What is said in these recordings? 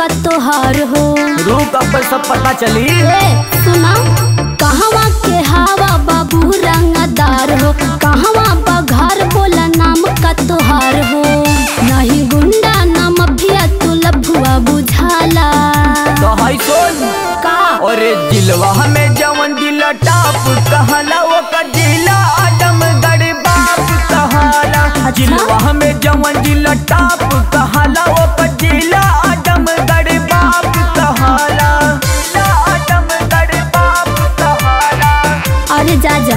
का तोहार हो रूप अब सब पता चली ए सुना कहवा के हवा बाबू रंगदार हो कहवा बघार बोला नाम का तोहार हो नहीं गुंडा ना मफिया तू लभुआ बुझाला तो हाई सोन का अरे दिलवा में जवन दिल टाप कहला वो का दिला आदमगढ़ बाप कहाला दिलवा में जवन दिल टाप कहला वो का दिला आदमगढ़ बाप कहाला दिला आदमगढ़ बाप कहाला अरे जा जा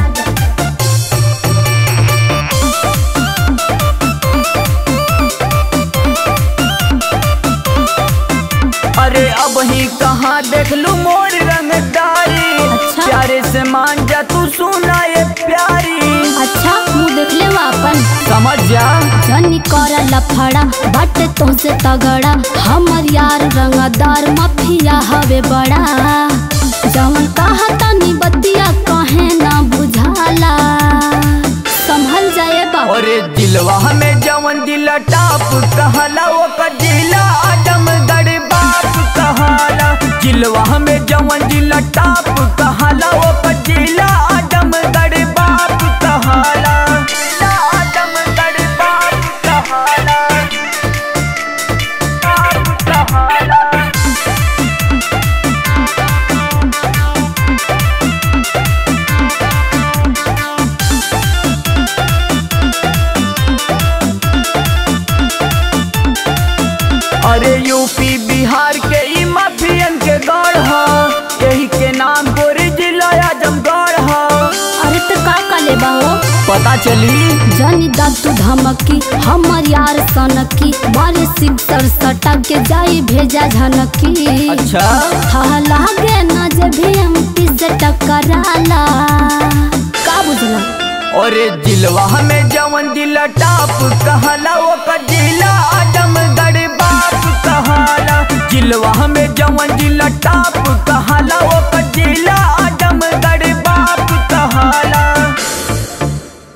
अरे अब ही कहाँ देख लू मोर रंगदारी अच्छा। प्यारे से मान जा तू सुना ये प्यारी अच्छा मुँह देख ले अपन समझ जा जनी कर लफड़ा बट तुमसे तगड़ा हमर यार रंगदार मफिया हवे बड़ा जवन कहा तनी बतिया कहे ना बुझाला संभल जाए बाबू अरे दिलवा में जवन दिल टाप कहला वो का दिला आदमगढ़ बाप कहाला दिलवा में जवन दिल टाप कहला वो का दिला आदमगढ़ बाप कहाला दिला आदमगढ़ बाप कहाला बाप कहाला अरे यूपी बिहार के ई माफियन के गढ़ ह यही के नाम गोरी जिला आजमगढ़ ह अरे तो का कले बाहो पता चली जनी दातु धमकी हमर यार सनकी मारे सिक्सर सटा के जाई भेजा झनकी अच्छा हा लागे ना जे भी एमपी से टकराला का बुझला अरे दिलवा में जवन दिल टाप कहला वो का दिला आजमगढ़ बाप कहाला दिलवा में जवन दिल टाप कहला वो का दिला